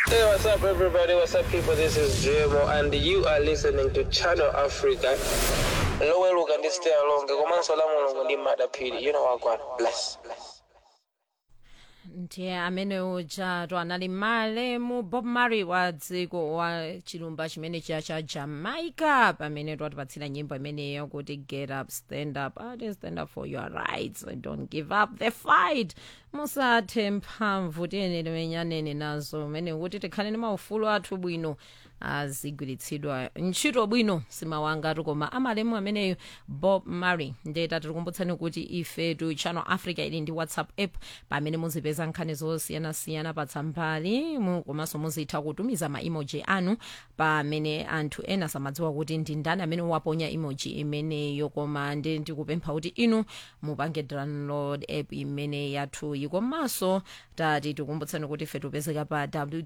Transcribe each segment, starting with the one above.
Hey, what's up, everybody? What's up, people? This is JMO, and you are listening to Channel Africa. Lower look and stay along. Komanso la mulungu ndi madapiri. You know what, God. Bless. Bless. ndiye amene uja anali malemu bob marley wa dziko wa chilumba chimene cha cha jamaica pamene twatipatsira nyimbo imeneyo kuti get up stand up ati stand up for your rights don't give up the fight musathe mphamvu tiyenere menyaneni nazo umene kuti tikhale ni maufulu athu bwino azigwiritsidwa ntchito bwino simawangatu koma amalemu ameneyo bob marley ndeta tikukumbutsani kuti ifetu channel africa ili ndi whatsapp app pamene muzipeza nkhani zosiyanasiyana patsambali mu- komanso muzitha kutumiza ma emoji anu pamene anthu ena samadziwa kuti ndi ndani amene waponya emoji imeneyo koma ndi ndikupempha kuti inu mupange download app imene yathuyi komanso tati tikumbutsani kuti ife tipezeka pa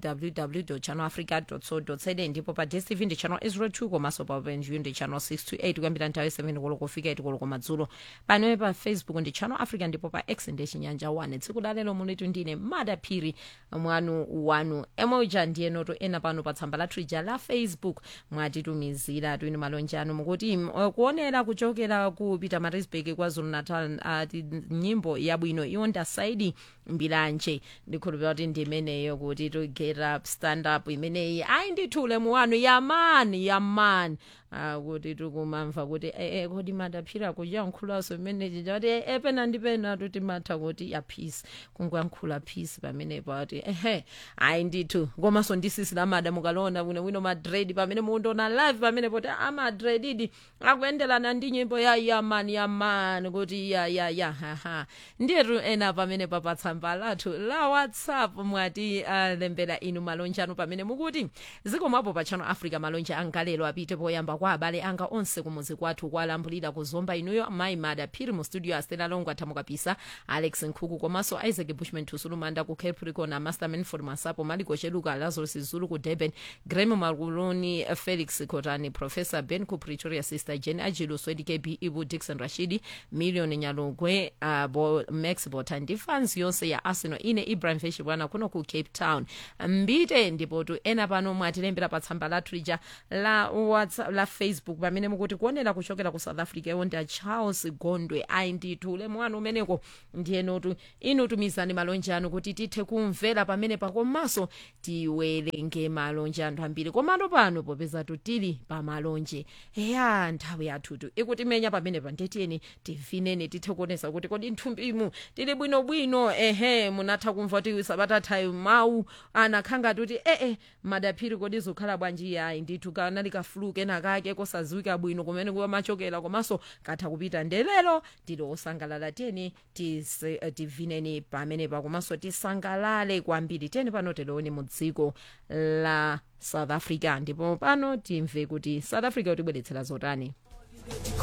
www channel africa co za ndipo pa dstv ndi channel 02 komanso pa openview ndi channel 628 kuyambira nthawi 7 koloko kufika 8 koloko madzulo panowe pa facebook ndi channel africa ndipo pa x ndi chinyanja 1 tsiku lalero mulitu ndine madaphiri mwanu wanu emoja ndiye noto ena pano pa tsamba la twitter la facebook mwatitumizira twini malonje anu mukuti mm, uh, kuonera kuchokera ku pietermaritzburg kwazulu natal ati nyimbo yabwino iwo ndasaidi mbilanje ndikhulupira kuti ndi imeneyo kuti to get up stand up imeneyi ayi ndithule muwanu yamani yamani Ah, kuti tikumamva kuti eh, eh, kodi madaphira kuyankhulaso imeneji chati eh, eh, pena ndi pena tuti matha kuti ya peace kungoyankhula peace pamenepo ati ehe ayi ndithu komanso ndisisi lamada mukalona bwinobwino madred pamene mukundiona live pamene poti amadredidi akuyenderana ndi nyimbo ya yamani yamani kuti ya ya ya haha ndiyetu ena pamene papatsamba lathu la whatsapp mwati alembera inu malonje anu pamene mukuti zikomapo pa channel africa malonje angalelo apite poyamba kwa abale anga onse kumuzi kwathu kwalambulira kuzomba inuyo mayi mada phiri mu studio astela longo athamukapisa alex nkhuku komanso isaac bushman tusulumanda ku capricorn amasterman for masapo maliko cheluka lazarus zulu ku durban grem makuluni felix kotani professor ben ku pretoria sister jen ajilu swedi kb ibu dixon rashidi million nyalugwe uh, bo, max bota ndi fans yonse ya arsenal ine ibrahim feshi bwana kuno ku cape town mbite ndipotu ena pano mwatilembera pa tsamba la twitter la, WhatsApp, la facebook pamene mukuti kuonera kuchokera ku south africa iwo ndi a charles gondwe ayi ndithu ulemu wanu umeneko ndiyenotu inu tumizani malonje anu kuti tithe kumvera pamene pakomanso tiwerenge malonje anthu ambiri komano pano popeza tili pa malonje eya nthawi yathutu ikutimenya pamene pandetiyeni tivineni tithe kuonesa kuti kodi nthumbimu tili bwinobwino ehe munatha kumva kuti sabatathayi mawu anakhanga tuti ee madaphiri kodi zikhala bwanji yayi ndithu kanali kafulu kena kake kosaziwika bwino kumene kumachokera komanso katha kupita ndelero tili osangalala tiyeni tise- eh, tivineni pamenepa komanso tisangalale kwambiri tiyeni pano teleoni mu dziko la south africa ndipo pano timve kuti south africa kutibweretsera zotani